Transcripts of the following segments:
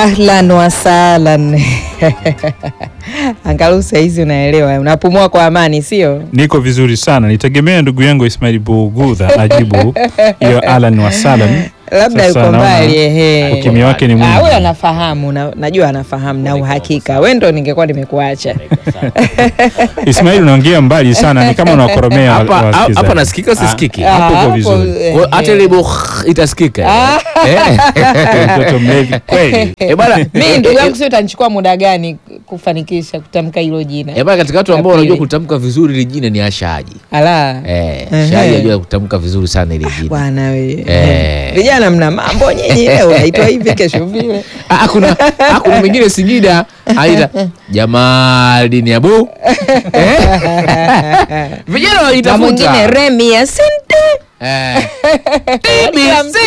Ahlan wasahlan. Angalau saizi unaelewa, unapumua kwa amani, sio? Niko vizuri sana, nitegemea ndugu yangu Ismail Bugudha ajibu hiyo Alan wasalan. Labda Sasa yuko naona mbali ehe. ukimya wake ni mwingi. Ah, huyo anafahamu na, najua anafahamu na uhakika. Wewe ndo ningekuwa nimekuacha. Ismail, unaongea mbali sana, ni kama unakoromea wa- Hapa wasikilizaji. hapa nasikika sisikiki? Ah, Hapo uko hapo, vizuri. eh, Kwa- Hata ile bukh itasikika. Eh. Mtoto mlevi kweli. Eh, bana, Mimi ndugu yangu sio itanichukua muda gani kufanikisha kutamka hilo jina? eh, bana katika watu ambao La wanajua pili. kutamka vizuri ile jina ni Ashaji. Ala. Eh, Ehe. Ashaji anajua kutamka vizuri sana ile jina. Bwana wewe. Eh. Vijana mna mambo nyinyi leo unaitwa hivi kesho vile. Ah, kuna ah, kuna mwingine Singida aita Jamaldini Abu. Eh? Vijana Na wanaitafuta. mwingine Remi asante. Eh. TBC.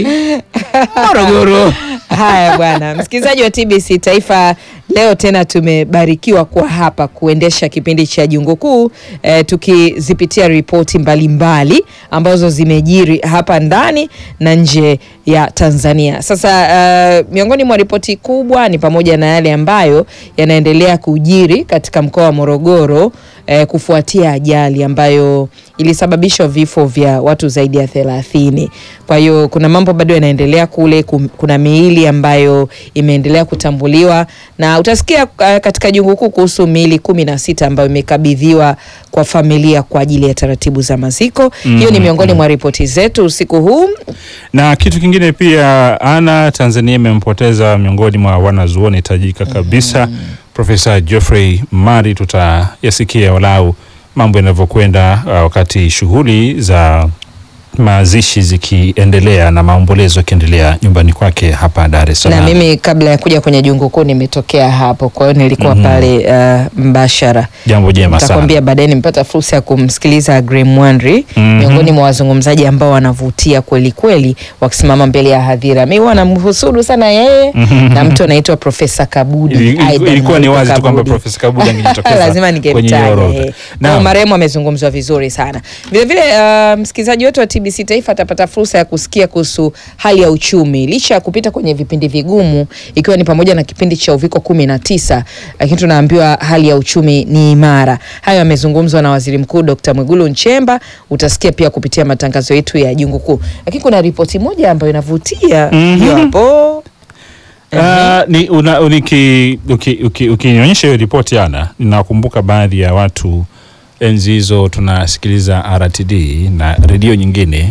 Morogoro. Haya bwana, msikilizaji wa TBC Taifa, leo tena tumebarikiwa kuwa hapa kuendesha kipindi cha Jungu Kuu eh, tukizipitia ripoti mbalimbali ambazo zimejiri hapa ndani na nje ya Tanzania. Sasa eh, miongoni mwa ripoti kubwa ni pamoja na yale ambayo yanaendelea kujiri katika mkoa wa Morogoro eh, kufuatia ajali ambayo ilisababisha vifo vya watu zaidi ya thelathini. Kwa hiyo kuna mambo bado yanaendelea kule, kum- kuna miili ambayo imeendelea kutambuliwa na utasikia uh, katika jungu kuu kuhusu miili kumi na sita ambayo imekabidhiwa kwa familia kwa ajili ya taratibu za maziko. Hiyo ni miongoni mwa ripoti zetu usiku huu. Na kitu kingine pia, ana Tanzania imempoteza miongoni mwa wanazuoni tajika kabisa Profesa Geoffrey Mari. Tutayasikia walau mambo yanavyokwenda uh, wakati shughuli za mazishi zikiendelea na maombolezo yakiendelea nyumbani kwake hapa Dar es Na Salaam. mimi kabla ya kuja kwenye jungu kuu nimetokea hapo, kwa hiyo nilikuwa Mhm. pale uh, mbashara. Jambo jema sana. Nitakwambia baadaye nimepata fursa ya kumsikiliza Graham Mwandri Mhm. miongoni mwa wazungumzaji ambao wanavutia kweli kweli wakisimama mbele ya hadhira. Mimi huwa namhusudu sana yeye Mhm. na mtu anaitwa Profesa Kabudi. Ili- ili- Aidan ilikuwa ni Maiko wazi tu kwamba Kabudi. Profesa Kabudi angejitokeza lazima kwenye hiyo ningemtaja. orodha. eh. Naam. Kwa marehemu amezungumzwa vizuri sana. Vile vile uh, msikilizaji wetu wa TBC Taifa atapata fursa ya kusikia kuhusu hali ya uchumi licha ya kupita kwenye vipindi vigumu, ikiwa ni pamoja na kipindi cha uviko kumi na tisa, lakini tunaambiwa hali ya uchumi ni imara. Hayo yamezungumzwa na Waziri Mkuu Dr. Mwigulu Nchemba. Utasikia pia kupitia matangazo yetu ya Jungu Kuu, lakini kuna ripoti moja ambayo inavutia Mhm. hiyo hapo. Ah, ni una, uniki, uki, uki, ukinionyesha hiyo ripoti ana, ninakumbuka baadhi ya watu enzi hizo tunasikiliza RTD na redio nyingine.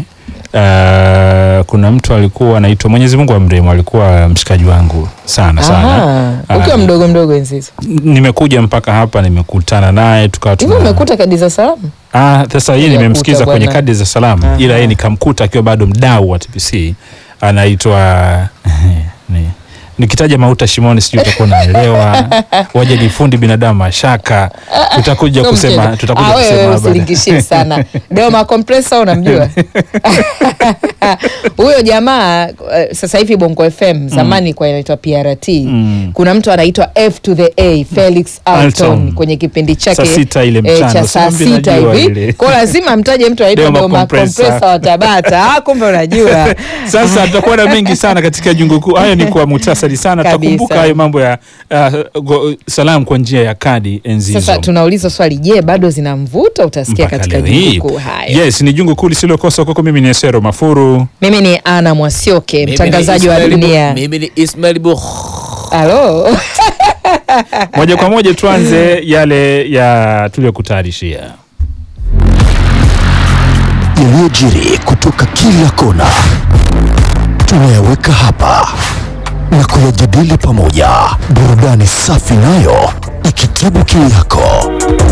Ah, kuna mtu alikuwa anaitwa Mwenyezi Mungu amrehemu, alikuwa mshikaji wangu sana sana. Aha, ukiwa Ah, mdogo mdogo enzi hizo Nimekuja mpaka hapa, nimekutana naye tukawa hivi, tuna umekuta kadi za salamu Ah, sasa yeye Hujakuta nimemsikiza kwenye bwana. kadi za salamu, Aha. ila yeye nikamkuta akiwa bado mdau wa TBC anaitwa ni nikitaja mauta shimoni sijui utakuwa unaelewa. Waje ni fundi binadamu mashaka, tutakuja Sio kusema mchezo. tutakuja Ah, wewe kusema baadaye. usilingishie sana Deo Compressor unamjua huyo jamaa eh, sasa hivi Bongo FM zamani kwa inaitwa PRT Mm. kuna mtu anaitwa F to the A Felix Alton Alton. kwenye kipindi chake Saa sita ile eh, mchana, cha saa usimwambie sita najua hivi ile. kwa lazima mtaje mtu anaitwa Deo Deo Compressor. Compressor wa Tabata ah, kumbe unajua Sasa tutakuwa na mengi sana katika jungu kuu. Hayo ni kwa muhtasari sana, Kabisa. tutakumbuka hayo mambo ya uh, go, salamu kwa njia ya kadi enzi hizo. sasa tunauliza swali je bado zina mvuto utasikia Mpaka katika leo hii. jungu kuu hayo Yes, ni jungu kuu lisilokosa kwako. Mimi ni Esero Mafuru. mimi ni Ana Mwasioke Mimi ni mtangazaji wa Ismail Bu- dunia Mimi ni Ismail Bukh. halo Moja kwa moja tuanze yale ya tuliyokutayarishia. yaliyojiri kutoka kila kona tunayaweka hapa na kuyajadili pamoja, burudani safi nayo ikitibu kiu yako.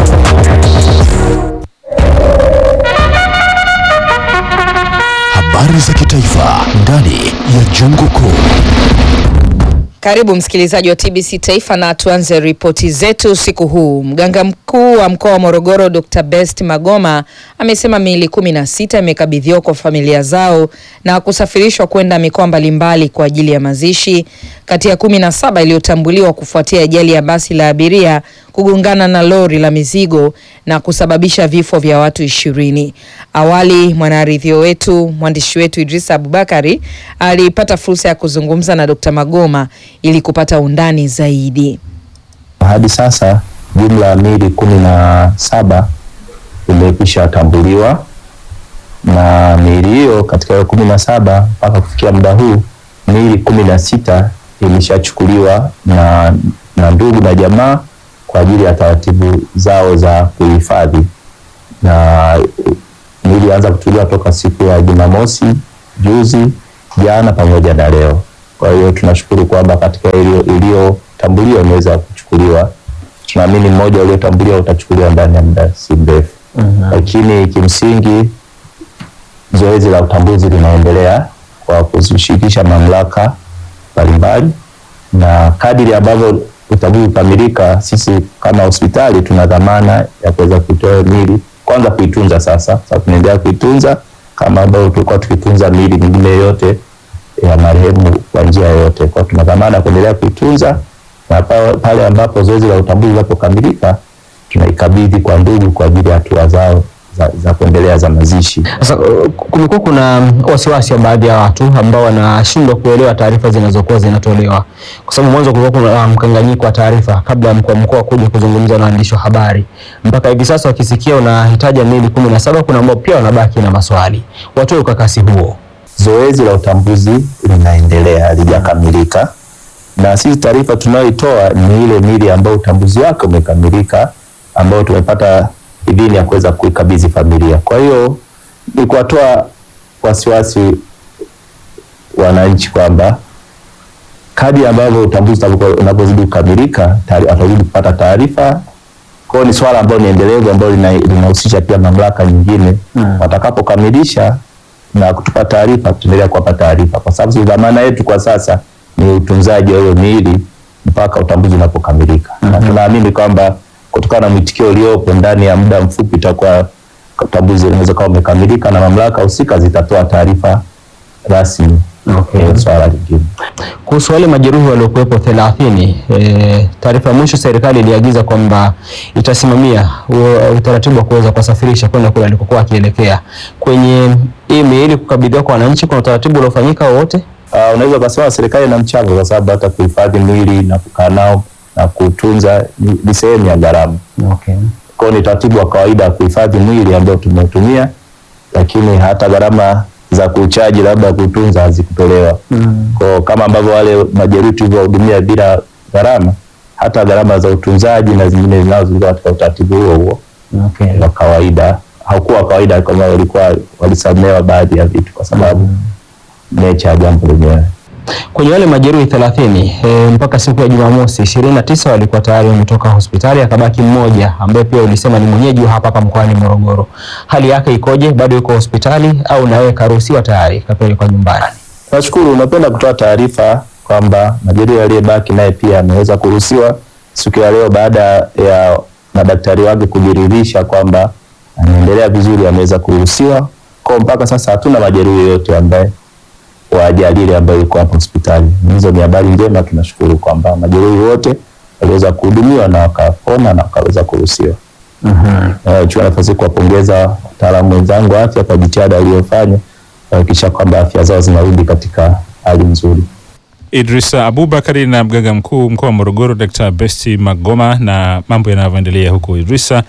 Habari za kitaifa ndani ya Jungu Kuu. Karibu msikilizaji wa TBC Taifa na tuanze ripoti zetu usiku huu. Mganga mkuu wa mkoa wa Morogoro Dr. Best Magoma amesema miili kumi na sita imekabidhiwa kwa familia zao na kusafirishwa kwenda mikoa mbalimbali kwa ajili ya mazishi kati ya kumi na saba iliyotambuliwa kufuatia ajali ya basi la abiria kugongana na lori la mizigo na kusababisha vifo vya watu ishirini. Awali mwanaridhio wetu mwandishi wetu Idrisa Abubakari alipata fursa ya kuzungumza na Dr. Magoma ili kupata undani zaidi. Hadi sasa jumla ya miili kumi na saba imekwisha tambuliwa na miili hiyo, katika hiyo kumi na saba mpaka kufikia muda huu miili kumi na sita imeshachukuliwa na, na ndugu na jamaa kwa ajili ya taratibu zao za kuhifadhi, na miili ilianza kuchukuliwa toka siku ya Jumamosi juzi, jana pamoja na leo. Kwa hiyo tunashukuru kwamba katika iliyotambuliwa imeweza kuchukuliwa. Tunaamini mmoja uliotambuliwa utachukuliwa ndani ya muda si mrefu, lakini kimsingi zoezi la utambuzi linaendelea kwa kuzishirikisha mamlaka mbalimbali, na kadiri ambavyo utambuzi ukamilika, sisi kama hospitali tuna dhamana ya kuweza kuitoa miili kwanza, kuitunza. Sasa sasa tunaendelea kuitunza kama ambavyo tulikuwa tukitunza miili mingine yote ya marehemu kwa njia yoyote. Kwa tuna dhamana ya kuendelea kuitunza na pale ambapo zoezi la utambuzi linapokamilika tunaikabidhi kwa ndugu kwa ajili ya hatua zao za, za kuendelea za mazishi. Sasa uh, kumekuwa kuna wasiwasi wa baadhi ya watu ambao wanashindwa kuelewa taarifa zinazokuwa zinatolewa, kwa sababu mwanzo kulikuwa kuna mkanganyiko wa taarifa kabla ya mkuu wa mkoa kuja kuzungumza na waandishi wa habari. Mpaka hivi sasa wakisikia unahitaji miili kumi na saba, kuna ambao pia wanabaki na maswali. Watoe ukakasi huo. Zoezi la utambuzi linaendelea, halijakamilika, na sisi taarifa tunayoitoa ni ile miili ambayo utambuzi wake umekamilika, ambayo tumepata idhini ya kuweza kuikabidhi familia. Kwa hiyo ni kuwatoa wasiwasi wananchi kwamba kadri ambavyo utambuzi unapozidi kukamilika watazidi kupata taarifa. Kwa hiyo ni swala ambalo ni endelevu ambalo linahusisha pia mamlaka nyingine hmm. Watakapokamilisha na kutupa taarifa, tutaendelea kuwapa taarifa, kwa sababu dhamana yetu kwa sasa ni utunzaji wa hiyo miili mpaka utambuzi unapokamilika hmm. Na tunaamini kwamba kutokana na mwitikio uliopo ndani ya muda mfupi itakuwa utambuzi unaweza kuwa umekamilika na mamlaka husika zitatoa taarifa rasmi. Okay. Swala lingine kuhusu wale majeruhi waliokuwepo thelathini, e, taarifa ya mwisho serikali iliagiza kwamba itasimamia utaratibu wa kuweza kuwasafirisha kwenda kule alikokuwa akielekea. Kwenye hii miili kukabidhiwa kwa wananchi, kuna utaratibu uliofanyika wowote? Uh, unaweza ukasema serikali ina mchango kwa sababu hata kuhifadhi mwili na kukaa nao na kutunza ni sehemu ya gharama. Okay. Kwa hiyo ni taratibu wa kawaida kuhifadhi mwili ambao tumeutumia, lakini hata gharama za kuchaji labda kutunza hazikutolewa. Mm. Kwa kama ambavyo wale majeruhi tulivyowahudumia bila gharama, hata gharama za utunzaji na zingine zinazo zilikuwa katika utaratibu huo huo Okay. wa kawaida. Haukuwa kawaida kama walikuwa walisamehewa baadhi ya vitu kwa sababu mm. nature ya jambo lenyewe kwenye wale majeruhi 30 e, mpaka siku ya Jumamosi 29 walikuwa tayari wametoka hospitali, akabaki mmoja ambaye pia ulisema ni mwenyeji wa hapa hapa mkoani Morogoro. Hali yake ikoje? Bado yuko hospitali au nawe karuhusiwa tayari kapelekwa nyumbani? Nashukuru, unapenda kutoa taarifa kwamba majeruhi aliyebaki naye pia ameweza kuruhusiwa siku ya leo baada ya madaktari wake kujiridhisha kwamba anaendelea vizuri, ameweza kuruhusiwa. Kwa mpaka sasa hatuna majeruhi yote ambaye wa ajali ile ambayo iko hapo hospitali. Hizo ni habari njema, tunashukuru kwamba majeruhi wote waliweza kuhudumiwa na wakapona na wakaweza kuruhusiwa. Mhm. Uh, chukua nafasi kuwapongeza wataalamu wenzangu wa afya kwa jitihada waliofanya kuhakikisha kwamba afya zao zinarudi katika hali nzuri. Idrisa Abubakari na mganga mkuu mkoa wa Morogoro Dr. Besti Magoma na mambo yanavyoendelea huko Idrisa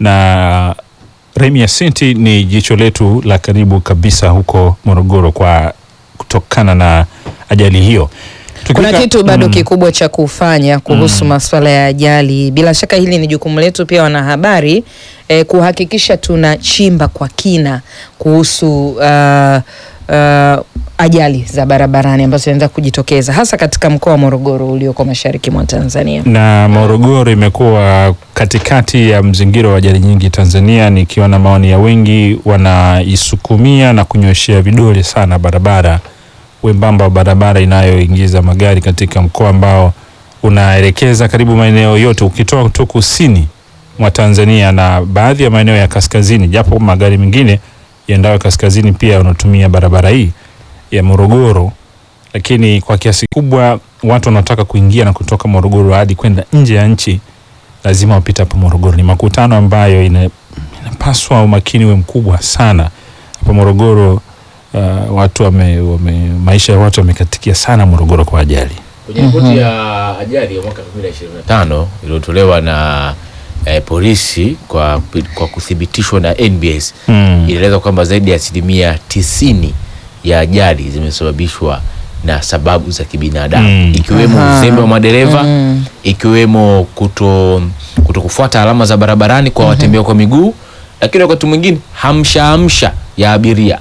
na Remi Yasinti ni jicho letu la karibu kabisa huko Morogoro kwa kutokana na ajali hiyo. Kuna Tukifika- kitu bado Mm. kikubwa cha kufanya kuhusu masuala ya ajali. Bila shaka hili ni jukumu letu pia wanahabari, eh, kuhakikisha tunachimba kwa kina kuhusu uh, uh, ajali za barabarani ambazo zinaweza kujitokeza hasa katika mkoa wa Morogoro ulioko mashariki mwa Tanzania. na Morogoro imekuwa katikati ya mzingiro wa ajali nyingi Tanzania, nikiona maoni ya wengi wanaisukumia na kunyoshea vidole sana barabara wembamba wa barabara inayoingiza magari katika mkoa ambao unaelekeza karibu maeneo yote, ukitoa tu kusini mwa Tanzania na baadhi ya maeneo ya kaskazini, japo magari mengine yaendayo kaskazini pia wanatumia barabara hii ya Morogoro lakini kwa kiasi kubwa watu wanaotaka kuingia na kutoka Morogoro hadi kwenda nje ya nchi lazima wapite hapo Morogoro. Ni makutano ambayo ina, inapaswa umakini we mkubwa sana hapa Morogoro. Uh, watu wame, wame, maisha ya watu wamekatikia sana Morogoro kwa ajali. Kwenye ripoti ya ajali ya mwaka 2025 iliyotolewa na eh, polisi kwa, kwa kuthibitishwa na NBS Mm. inaeleza kwamba zaidi ya asilimia tisini ya ajali zimesababishwa na sababu za kibinadamu Mm. ikiwemo Aha. uzembe wa madereva Mm. ikiwemo kuto, kuto kufuata alama za barabarani kwa watembea kwa miguu, lakini wakati mwingine hamsha hamsha ya abiria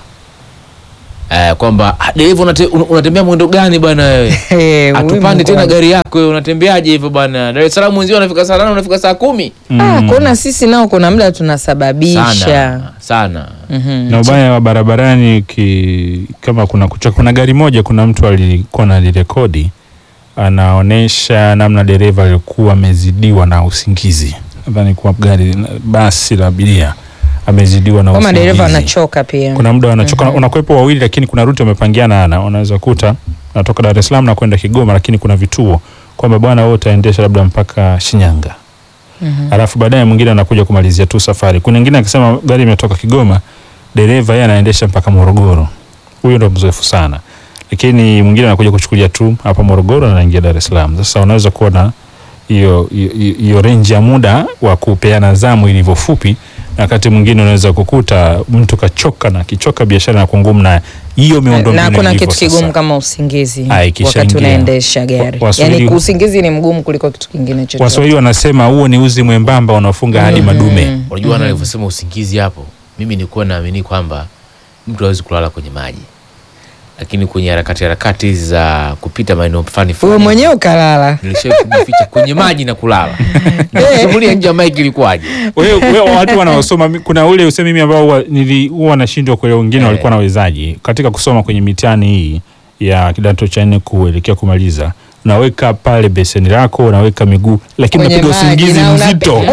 eh, kwamba "Ah, dereva unate, un- unatembea mwendo gani bwana wewe Eh, atupande Mungu tena wangu. gari yako wewe unatembeaje hivyo bwana Dar es Salaam wenzio wanafika saa nane unafika saa kumi Ah, kuna sisi nao kuna muda tunasababisha sana sana Mhm. na ubaya wa barabarani ki, kama kuna kuchoka, kuna gari moja, kuna mtu alikuwa analirekodi anaonesha namna dereva alikuwa amezidiwa na usingizi. Nadhani kuwa gari basi la abiria amezidiwa na kama usingizi. dereva anachoka pia kuna muda wanachoka, unakuwepo wawili, lakini kuna ruti wamepangiana, ana unaweza kuta natoka Dar es Salaam na kwenda Kigoma, lakini kuna vituo kwamba bwana, wewe utaendesha labda mpaka Shinyanga alafu baadaye mwingine anakuja kumalizia tu safari. Kuna mwingine akisema gari imetoka Kigoma, dereva yeye anaendesha mpaka Morogoro. Huyo ndo mzoefu sana, lakini mwingine anakuja kuchukulia tu hapa Morogoro na anaingia Dar es Salaam. Sasa unaweza kuona hiyo hiyo- hiyo range ya muda wa kupeana zamu ilivyo fupi, na wakati mwingine unaweza kukuta mtu kachoka na kichoka biashara na ngumu, na hiyo miundo na kuna ilivyo kitu sasa. kigumu kama usingizi Ah, ikishaingia. wakati unaendesha gari Wa- Waswahili- yani usingizi ni mgumu kuliko kitu kingine chochote Waswahili wanasema huo ni uzi mwembamba unaofunga hadi madume. unajua mm alivyosema usingizi hapo mimi nilikuwa naamini kwamba mtu hawezi kulala kwenye maji lakini kwenye harakati harakati hizi za kupita maeneo fulani wewe fulani mwenyewe ukalala nilishawahi kujificha kwenye maji na kulala nikusimulia nje ya maiki ilikuwaje Wewe wewe watu wanaosoma mi- kuna ule usemi mimi ambao huwa nili- huwa nashindwa kuelewa wengine Eh. walikuwa nawezaji katika kusoma kwenye mitihani hii ya kidato cha nne kuelekea kumaliza unaweka pale beseni lako unaweka miguu lakini Kwenye unapiga maji usingizi na una- mzito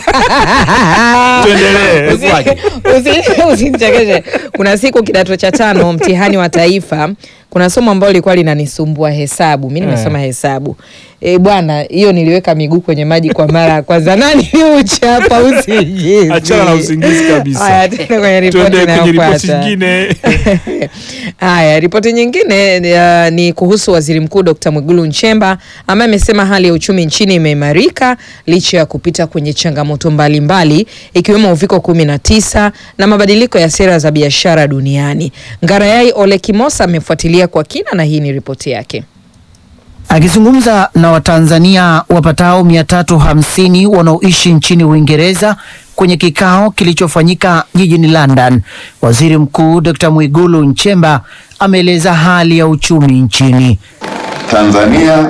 tuendelee Ilikuwaje? Usi- usinichekeshe kuna siku kidato cha tano mtihani wa taifa kuna somo ambalo lilikuwa linanisumbua hesabu mi nimesoma hesabu e, bwana hiyo niliweka miguu kwenye maji kwa mara ya kwanza nani uchapa usingizi achana na usingizi kabisa Haya, tuende kwenye ripoti tuende kwenye ripoti inayofuata. nyingine Haya, ripoti nyingine uh, ni kuhusu waziri mkuu Dr. Mwigulu Nchemba ambaye amesema hali ya uchumi nchini imeimarika licha ya kupita kwenye changamoto mbalimbali ikiwemo uviko 19 na mabadiliko ya sera za biashara duniani. Ngarayai Ole Kimosa amefuatilia kwa kina na hii ni ripoti yake. Akizungumza na Watanzania wapatao 350 wanaoishi nchini Uingereza kwenye kikao kilichofanyika jijini London, Waziri Mkuu Dr. Mwigulu Nchemba ameeleza hali ya uchumi nchini. Tanzania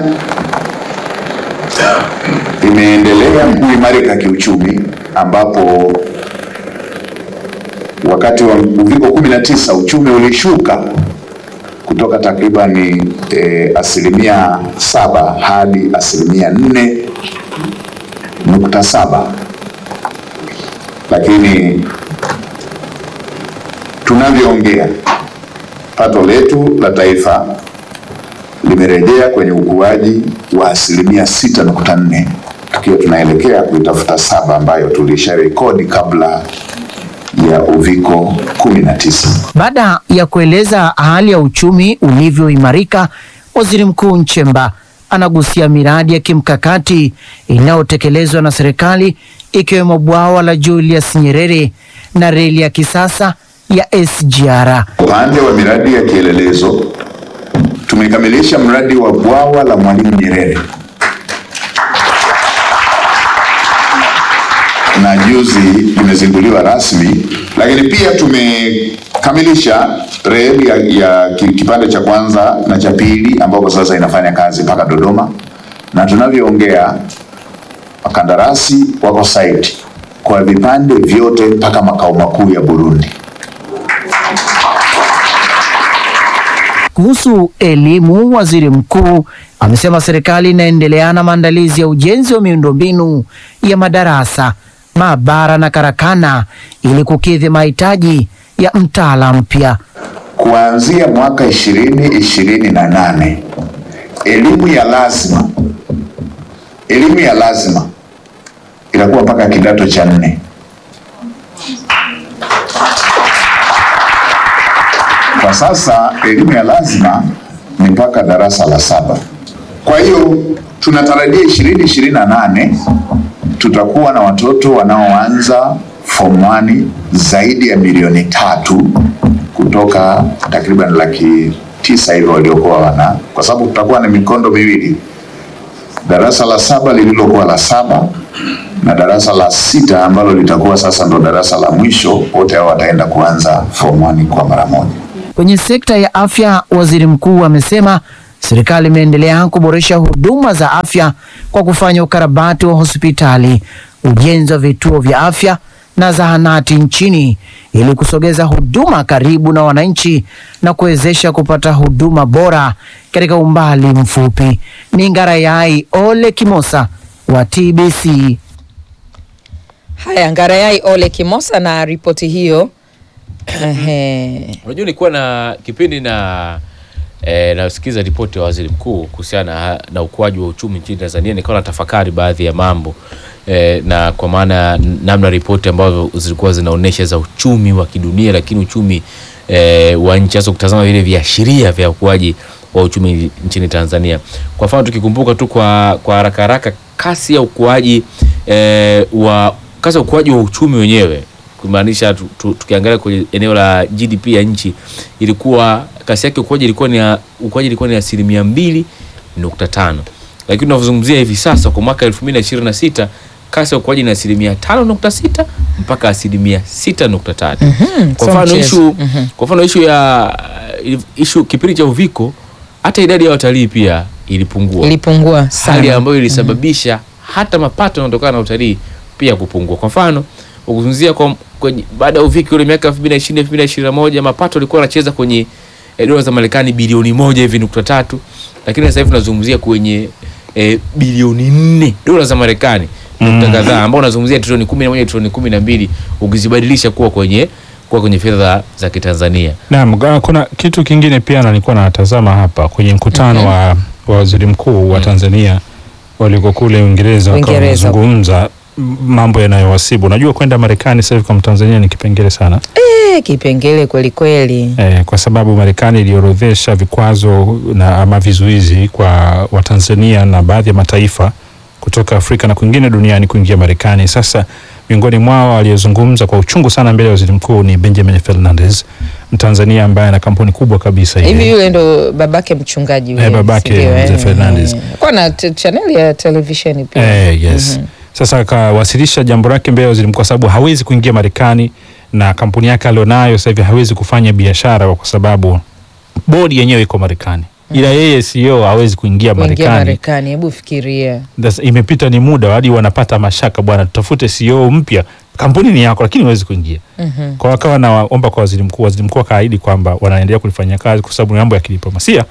imeendelea kuimarika kiuchumi ambapo wakati wa uviko 19 uchumi ulishuka kutoka takribani eh, asilimia saba hadi asilimia nne nukta saba lakini tunavyoongea pato letu la taifa limerejea kwenye ukuaji wa asilimia sita nukta nne tukiwa tunaelekea kuitafuta saba ambayo tulisha rekodi kabla ya uviko 19. Baada ya kueleza hali ya uchumi ulivyoimarika, Waziri Mkuu Nchemba anagusia miradi ya kimkakati inayotekelezwa na serikali ikiwemo bwawa la Julius Nyerere na reli ya kisasa ya SGR. Upande wa miradi ya kielelezo tumekamilisha mradi wa bwawa la Mwalimu Nyerere na juzi limezinduliwa rasmi, lakini pia tumekamilisha reli ya, ya ki- kipande cha kwanza na cha pili ambapo sasa inafanya kazi mpaka Dodoma, na tunavyoongea wakandarasi wako site kwa vipande vyote mpaka makao makuu ya Burundi. Kuhusu elimu, waziri mkuu amesema serikali inaendelea na maandalizi ya ujenzi wa miundombinu ya madarasa, maabara na karakana ili kukidhi mahitaji ya mtaala mpya. kuanzia mwaka ishirini ishirini na nane elimu ya lazima elimu ya lazima inakuwa mpaka kidato cha nne. Kwa sasa elimu ya lazima ni mpaka darasa la saba. Kwa hiyo tunatarajia ishirini ishirini na nane tutakuwa na watoto wanaoanza form 1 zaidi ya milioni tatu kutoka takriban laki tisa hivyo waliokuwa wana, kwa sababu tutakuwa na mikondo miwili, darasa la saba lililokuwa la saba na darasa la sita ambalo litakuwa sasa ndo darasa la mwisho. Wote hao wataenda kuanza form 1 kwa mara moja. Kwenye sekta ya afya, waziri mkuu amesema serikali imeendelea kuboresha huduma za afya kwa kufanya ukarabati wa hospitali, ujenzi wa vituo vya afya na zahanati nchini ili kusogeza huduma karibu na wananchi na kuwezesha kupata huduma bora katika umbali mfupi. Ni Ngarayai Ole Kimosa wa TBC. Haya, Ngarayai Ole Kimosa na ripoti hiyo. Ehe. Unajua nilikuwa na kipindi na e, nasikiza ripoti ya waziri mkuu kuhusiana na, na ukuaji wa uchumi nchini Tanzania, nikawa na tafakari baadhi ya mambo e, na kwa maana namna ripoti ambazo zilikuwa zinaonyesha za uchumi wa kidunia, lakini uchumi e, wa nchi hasa kutazama vile viashiria vya ukuaji wa uchumi nchini Tanzania. Kwa mfano tukikumbuka tu kwa kwa haraka haraka kasi ya ukuaji e, wa kasi ya ukuaji wa uchumi wenyewe kumaanisha tu, tu, tukiangalia kwenye eneo la GDP ya nchi ilikuwa kasi yake ukuaji ilikuwa ni ya- ukuaji ilikuwa ni asilimia mbili nukta tano lakini tunavyozungumzia hivi sasa kwa mwaka elfu mbili na ishirini na sita kasi ya ukuaji ni asilimia tano nukta sita mpaka asilimia sita nukta tatu kwa so mfano mchezo. ishu kwa mfano ishu ya ishu kipindi cha uviko hata idadi ya watalii pia ilipungua Ilipungua hali sana. ambayo ilisababisha hata mapato yanayotokana na utalii pia kupungua. Kwa mfano ukizungumzia kwa, kwenye- baada ya uviki ule miaka 2020 2021 mapato yalikuwa yanacheza kwenye eh, dola za Marekani bilioni moja hivi nukta tatu, lakini sasa hivi tunazungumzia kwenye eh, bilioni nne dola za Marekani nukta kadhaa, ambao unazungumzia trilioni 11 trilioni 12 ukizibadilisha kuwa kwenye kuwa kwenye fedha za Kitanzania. Naam, ga- kuna kitu kingine pia na nilikuwa natazama hapa kwenye mkutano wa, wa waziri mkuu wa Tanzania waliko kule Uingereza wakawa Uingereza. wanazungumza m- mambo yanayowasibu. Unajua kwenda Marekani sasa hivi kwa Mtanzania ni kipengele sana Eh, kipengele kweli kweli. eh, kwa sababu Marekani iliorodhesha vikwazo na ama vizuizi kwa Watanzania na baadhi ya mataifa kutoka Afrika na kwingine duniani kuingia Marekani. Sasa miongoni mwao aliyezungumza kwa uchungu sana mbele ya waziri mkuu ni Benjamin Fernandez, Mtanzania ambaye ana kampuni kubwa kabisa ile. Hivi yule ndo babake mchungaji yule, Eh, babake si ndio, mzee eh? Fernandez. Eh, Kwa na t- channel ya televisheni pia. Eh, yes. Sasa akawasilisha jambo lake mbele ya waziri mkuu kwa sababu hawezi kuingia Marekani na kampuni yake alionayo sasa hivi hawezi kufanya biashara kwa sababu bodi yenyewe iko Marekani. Ila yeye CEO hawezi kuingia Kuingia Marekani. Marekani, hebu fikiria. Sasa Imepita ni muda hadi wanapata mashaka, bwana, tutafute CEO mpya. Kampuni ni yako lakini huwezi kuingia. Mhm. Kwa hiyo akawa naomba kwa waziri mkuu, waziri mkuu akaahidi kwamba wanaendelea kulifanyia kazi kwa sababu ni mambo ya kidiplomasia,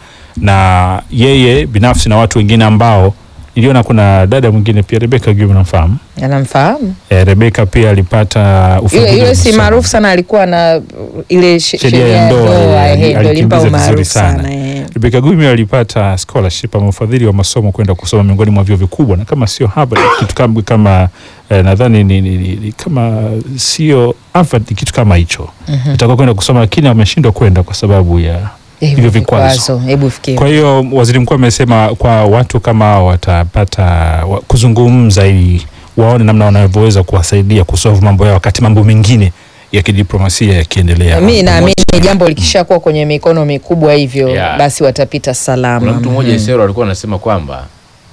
na yeye binafsi na watu wengine ambao niliona, kuna dada mwingine pia Rebecca Guillaume namfahamu. Anamfahamu E, Rebecca pia alipata ufadhili yule, yule wa si masomo. maarufu sana, alikuwa na uh, ile she- Sheria ya ndoa, ehe, ali- ndio ilimpa alikimbiza vizuri umaarufu sana. sana. eh. Rebecca Guillaume alipata scholarship ama ufadhili wa masomo kwenda kusoma miongoni mwa vyuo vikubwa na kama sio Harvard kitu kama, kama eh, nadhani ni, ni, ni, ni kama sio Harvard ni kitu kama hicho Mhm. itakuwa kwenda kusoma lakini ameshindwa kwenda kwa sababu ya Eh, hivyo vikwazo. Hebu fikiria. Kwa hiyo waziri mkuu amesema kwa watu kama hao watapata wa, kuzungumza ili waone namna wanavyoweza kuwasaidia kusolve mambo yao wakati mambo mengine ya kidiplomasia yakiendelea. mi naamini jambo likishakuwa kwenye mikono mikubwa hivyo Yeah. basi watapita salama. Kuna mtu mmoja Mhm. Isero alikuwa anasema kwamba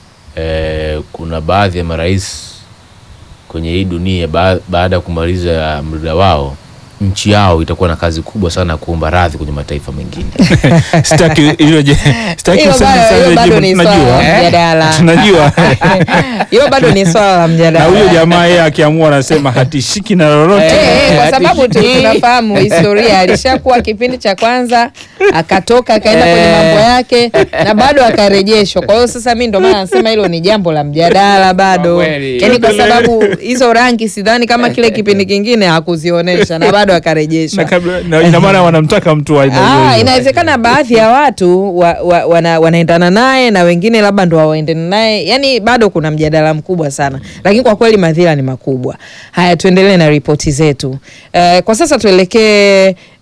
eh, kuna baadhi ya marais kwenye hii dunia ba baada ya kumaliza muda wao nchi yao itakuwa na kazi kubwa sana ya kuomba radhi kwenye mataifa mengine. Sitaki hilo je, sitaki Hilo useme bado- sana hilo bado jibu, ni swala tunajua. la mjadala. Tunajua. Hiyo bado ni swala la Na mjadala. huyo jamaa yeye akiamua anasema hatishiki na lolote. Eh, kwa Ati- sababu tu- tunafahamu historia, alishakuwa kipindi cha kwanza akatoka akaenda kwenye mambo yake na bado akarejeshwa. Kwa hiyo sasa mi ndo maana nasema hilo ni jambo la mjadala bado, Kwa kweli. yaani kwa sababu hizo rangi sidhani kama kile kipindi kingine hakuzionyesha na bado Na akarejeshwa. kabla na ina maana wanamtaka mtu wa aina hiyo Ah, hiyo. inawezekana baadhi ya watu wa, wa, wana, wanaendana naye na wengine labda ndo hawaendani naye, yani bado kuna mjadala mkubwa sana, lakini kwa kweli madhila ni makubwa. Haya, tuendelee na ripoti zetu. Eh, kwa sasa tuelekee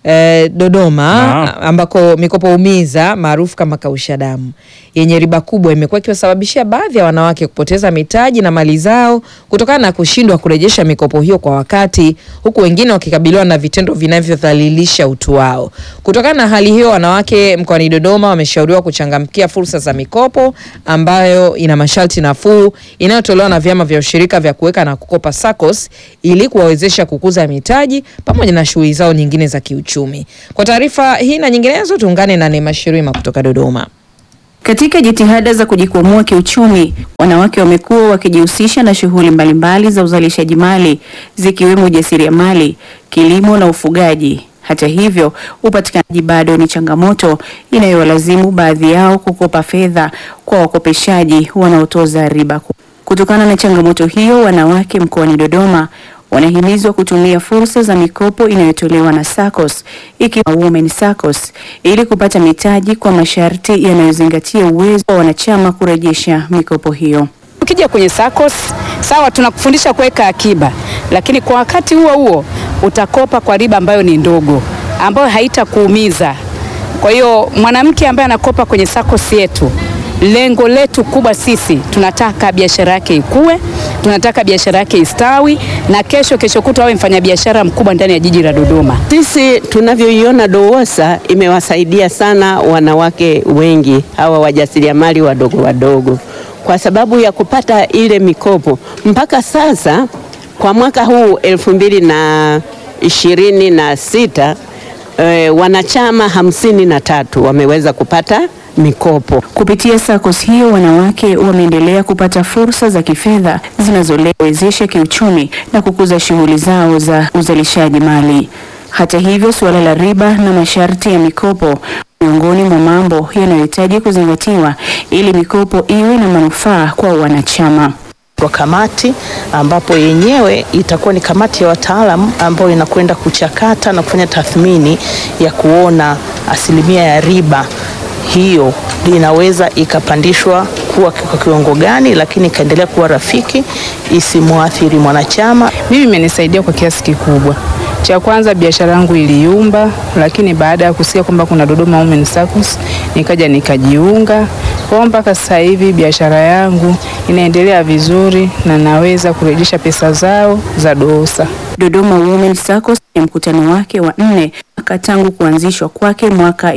eh, Dodoma Naam. ambako mikopo umiza maarufu kama kausha damu yenye riba kubwa imekuwa ikiwasababishia baadhi ya wanawake kupoteza mitaji na mali zao kutokana na kushindwa kurejesha mikopo hiyo kwa wakati, huku wengine wakikabiliwa na vitendo vinavyodhalilisha utu wao. Kutokana na hali hiyo, wanawake mkoani Dodoma wameshauriwa kuchangamkia fursa za mikopo ambayo ina masharti nafuu inayotolewa na vyama vya ushirika vya kuweka na kukopa SACCOS ili kuwawezesha kukuza mitaji pamoja na shughuli zao nyingine za kiuchumi. Kwa taarifa hii na nyinginezo, tuungane na Neema Shirima kutoka Dodoma. Katika jitihada za kujikwamua kiuchumi, wanawake wamekuwa wakijihusisha na shughuli mbalimbali za uzalishaji mali zikiwemo ujasiriamali, kilimo na ufugaji. Hata hivyo, upatikanaji bado ni changamoto inayowalazimu baadhi yao kukopa fedha kwa wakopeshaji wanaotoza riba. Kutokana na changamoto hiyo, wanawake mkoani Dodoma wanahimizwa kutumia fursa za mikopo inayotolewa na SACCOS ikiwa Women SACCOS ili kupata mitaji kwa masharti yanayozingatia uwezo wa wanachama kurejesha mikopo hiyo. Ukija kwenye SACCOS sawa, tunakufundisha kuweka akiba, lakini kwa wakati huo huo utakopa kwa riba ambayo ni ndogo, ambayo haitakuumiza. Kwa hiyo mwanamke ambaye anakopa kwenye SACCOS yetu, lengo letu kubwa sisi tunataka biashara yake ikue, tunataka biashara yake istawi, na kesho kesho kutwa awe mfanyabiashara mkubwa ndani ya jiji la Dodoma. Sisi tunavyoiona DOWOSA imewasaidia sana wanawake wengi hawa wajasiriamali wadogo wadogo, kwa sababu ya kupata ile mikopo. Mpaka sasa kwa mwaka huu elfu mbili na ishirini na sita eh, wanachama hamsini na tatu wameweza kupata mikopo. Kupitia SACCOS hiyo wanawake wameendelea kupata fursa za kifedha zinazowezesha kiuchumi na kukuza shughuli zao za uzalishaji mali. Hata hivyo, suala la riba na masharti ya mikopo miongoni mwa mambo yanayohitaji kuzingatiwa ili mikopo iwe na manufaa kwa wanachama. kwa kamati ambapo yenyewe itakuwa ni kamati ya wataalamu ambayo inakwenda kuchakata na kufanya tathmini ya kuona asilimia ya riba hiyo inaweza ikapandishwa kuwa kwa kiwango gani, lakini ikaendelea kuwa rafiki isimwathiri mwanachama. Mimi imenisaidia kwa kiasi kikubwa. Cha kwanza biashara yangu iliyumba, lakini baada ya kusikia kwamba kuna Dodoma Women SACCOS nikaja nikajiunga. Kwa hiyo mpaka sasa hivi biashara yangu inaendelea vizuri na naweza kurejesha pesa zao za DOWOSA. Dodoma Women SACCOS ni mkutano wake wa nne mwaka tangu kuanzishwa kwake mwaka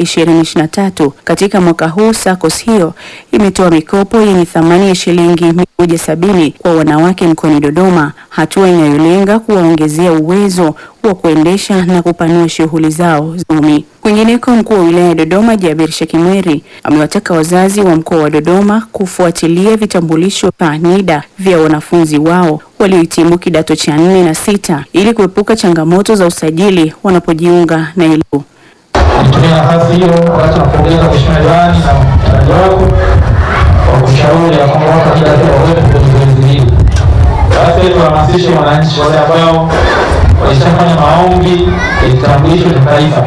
2023. Katika mwaka huu SACCOS hiyo imetoa mikopo yenye thamani ya shilingi 170 kwa wanawake mkoani Dodoma, hatua inayolenga kuwaongezea uwezo wa kuendesha na kupanua shughuli zao za uchumi. Kwingineko, mkuu wa wilaya ya Dodoma Jabir Shekimweri amewataka wazazi wa mkoa wa Dodoma kufuatilia vitambulisho vya NIDA vya wanafunzi wao waliohitimu kidato cha nne na sita ili kuepuka changamoto za usajili wanapojiunga na elimu. Nitumia nafasi hiyo wakati napongeza Mheshimiwa Diwani na mtendaji wako kwa kushauri ya kwamba watu kila pia wawepo kwenye zoezi hili. Sasa hivi wahamasishe wananchi wale ambao walishafanya maombi ya kitambulisho cha taifa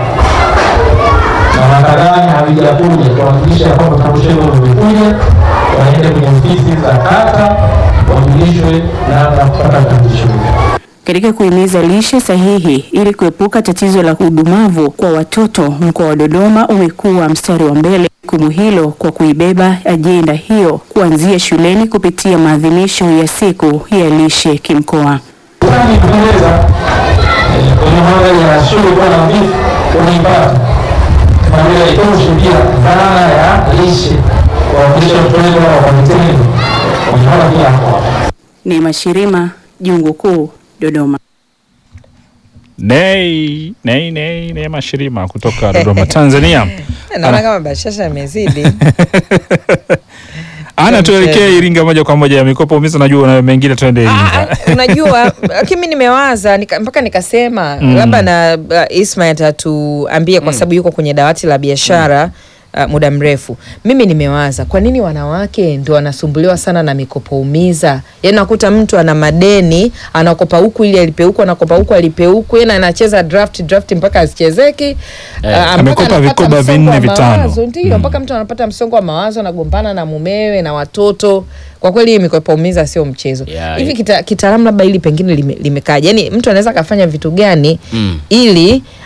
na makadani havijakuja, kuhakikisha kwamba vitambulisho hivyo vimekuja, waende kwenye ofisi za kata wajulishwe namna ya kupata vitambulisho hivyo. Katika kuhimiza lishe sahihi ili kuepuka tatizo la udumavu kwa watoto, mkoa wa Dodoma umekuwa mstari wa mbele jukumu hilo kwa kuibeba ajenda hiyo kuanzia shuleni kupitia maadhimisho ya siku ya lishe kimkoa. Sasa kupendeza kwenye mandhari ya shule kuwa na vifu unaipata maana itoshe pia dhana ya lishe kuwakilisha watoto wetu wa kwa vitendo unaona pia hapo Neema Shirima, Jungu Kuu, Dodoma. Nei, nei, nei, Neema Shirima kutoka Dodoma, Tanzania. Naona kama bashasha imezidi. Ana tuelekee Iringa moja kwa moja ya mikopo umiza, najua na mengine tuende Iringa. Unajua, lakini mi nimewaza nika, mpaka nikasema Mm. labda na uh, Ismail atatuambia kwa sababu yuko kwenye dawati la biashara uh, muda mrefu. Mimi nimewaza kwa nini wanawake ndio wanasumbuliwa sana na mikopo umiza. Yaani nakuta mtu ana madeni, anakopa huku ili alipe huku, anakopa huku alipe huku, yaani anacheza draft draft mpaka asichezeki. Eh, Ah, mpaka amekopa anapata vikoba msongo vinne wa vitano. mawazo, Ndio, mpaka mtu anapata msongo wa mawazo, anagombana na mumewe na watoto. Kwa kweli hii mikopo umiza sio mchezo. Yeah, Hivi yeah. kita- kitaalamu labda hili pengine lime- limekaja, yaani mtu anaweza akafanya vitu gani Mm. ili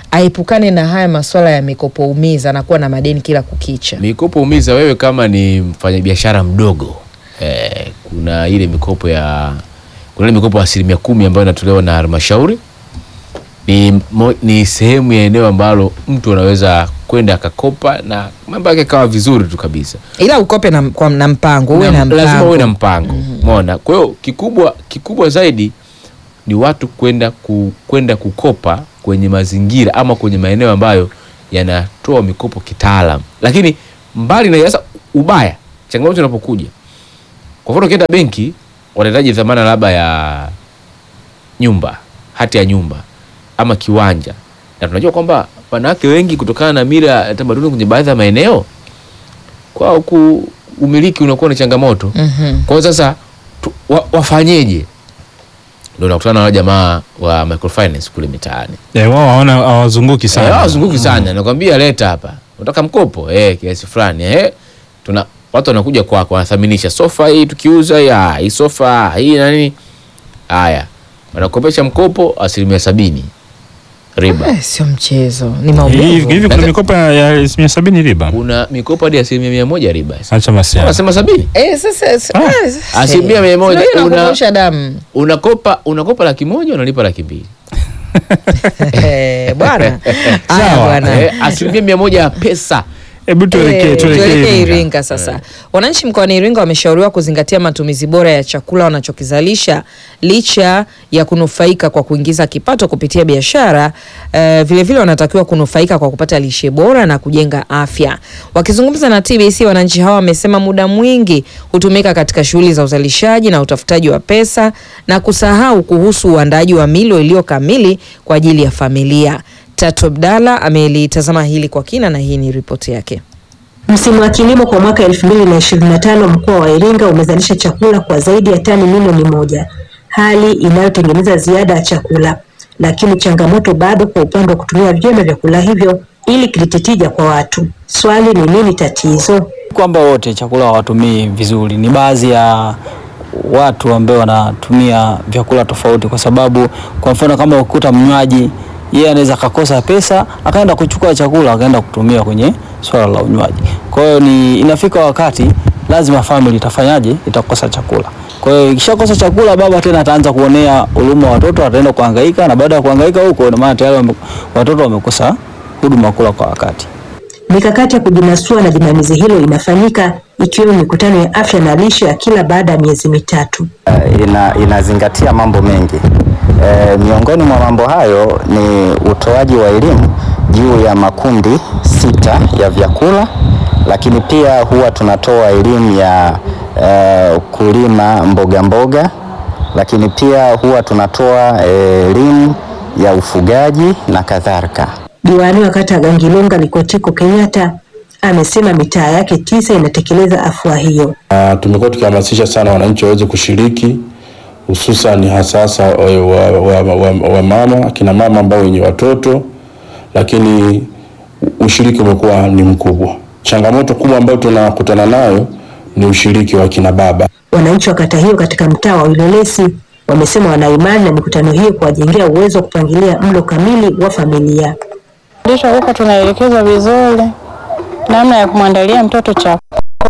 aepukane na haya masuala ya mikopo umiza na kuwa na madeni kila kukicha. mikopo umiza wewe kama ni mfanyabiashara mdogo eh, kuna ile mikopo ya kuna ile mikopo ya asilimia kumi ambayo inatolewa na halmashauri ni, mo, ni sehemu ya eneo ambalo mtu anaweza kwenda akakopa na mambo yake kawa vizuri tu kabisa Ila ukope na, kwa, na mpango uwe na, mpango. lazima uwe na mpango umeona kwa hiyo kikubwa kikubwa zaidi ni watu kwenda ku, kwenda kukopa kwenye mazingira ama kwenye maeneo ambayo yanatoa mikopo kitaalam lakini mbali na sasa ubaya changamoto inapokuja kwa mfano ukienda benki wanahitaji dhamana labda ya nyumba hati ya nyumba ama kiwanja na tunajua kwamba wanawake wengi kutokana na mila ya tamaduni kwenye baadhi ya maeneo kwao ku umiliki unakuwa ni changamoto Mhm. kwa hiyo sasa tu, wa, wafanyeje ndio nakutana na wale jamaa wa microfinance kule mitaani Eh, wao waona hawazunguki sana. Eh, hawazunguki sana nakwambia leta hapa unataka mkopo eh, kiasi fulani eh, tuna watu wanakuja kwako wanathaminisha sofa hii tukiuza ya hii sofa hii na nini haya wanakopesha mkopo asilimia sabini riba Eh, sio mchezo, ni Hivi maumivu. hivi kuna mikopo ya ya asilimia sabini riba. kuna mikopo hadi asilimia mia moja riba Acha masiara. wanasema sabini Eh, sasa eh, sasa- asilimia mia moja Sio una- inakuosha damu. unakopa unakopa laki moja unalipa laki mbili Eh, bwana. Haya bwana. Eh, asilimia mia moja ya pesa Hebu tuelekee Eh, tuelekee tuelekee Iringa. Iringa sasa. Wananchi mkoani Iringa wameshauriwa kuzingatia matumizi bora ya chakula wanachokizalisha licha ya kunufaika kwa kuingiza kipato kupitia biashara. Eh, vilevile wanatakiwa kunufaika kwa kupata lishe bora na kujenga afya. Wakizungumza na TBC, wananchi hawa wamesema muda mwingi hutumika katika shughuli za uzalishaji na utafutaji wa pesa na kusahau kuhusu uandaaji wa milo iliyo kamili kwa ajili ya familia. Tatu Abdalla amelitazama hili kwa kina na hii ni ripoti yake. Msimu wa kilimo kwa mwaka 2025 mkoa wa Iringa umezalisha chakula kwa zaidi ya tani milioni moja, hali inayotengeneza ziada ya chakula. Lakini changamoto bado kwa upande wa kutumia vyema vyakula hivyo ili kilete tija kwa watu. Swali ni nini tatizo? kwamba wote chakula hawatumii vizuri, ni baadhi ya watu ambao wanatumia vyakula tofauti, kwa sababu kwa mfano kama ukuta mnywaji yeye anaweza akakosa pesa akaenda kuchukua chakula akaenda kutumia kwenye swala la unywaji. Kwa hiyo ni inafika wakati lazima family itafanyaje, itakosa chakula. Kwa hiyo ikishakosa chakula, baba tena ataanza kuonea huruma watoto, ataenda kuhangaika, na baada ya kuhangaika huko, ina maana tayari wame- watoto wamekosa huduma kula kwa wakati. Mikakati ya kujinasua na jinamizi hilo inafanyika ikiwemo mikutano ya afya na lishe ya kila baada ya miezi mitatu. ina, inazingatia mambo mengi. E, miongoni mwa mambo hayo ni utoaji wa elimu juu ya makundi sita ya vyakula, lakini pia huwa tunatoa elimu ya e, kulima mboga mboga, lakini pia huwa tunatoa e, elimu ya ufugaji na kadhalika. Diwani wa kata ya Gangilonga Likotiko Kenyatta amesema mitaa yake tisa inatekeleza afua hiyo. Uh, tumekuwa tukihamasisha sana wananchi waweze kushiriki hususan hasasa wa, wa, wa, wa, wa mama akina mama ambao wenye watoto, lakini ushiriki umekuwa ni mkubwa. Changamoto kubwa ambayo tunakutana nayo ni ushiriki wa kina baba. Wananchi wa kata hiyo katika mtaa wa Wilolesi wamesema wana imani na mikutano hiyo kuwajengea uwezo wa kupangilia mlo kamili wa familia. Fundisho huko tunaelekezwa vizuri namna ya kumwandalia mtoto chakula,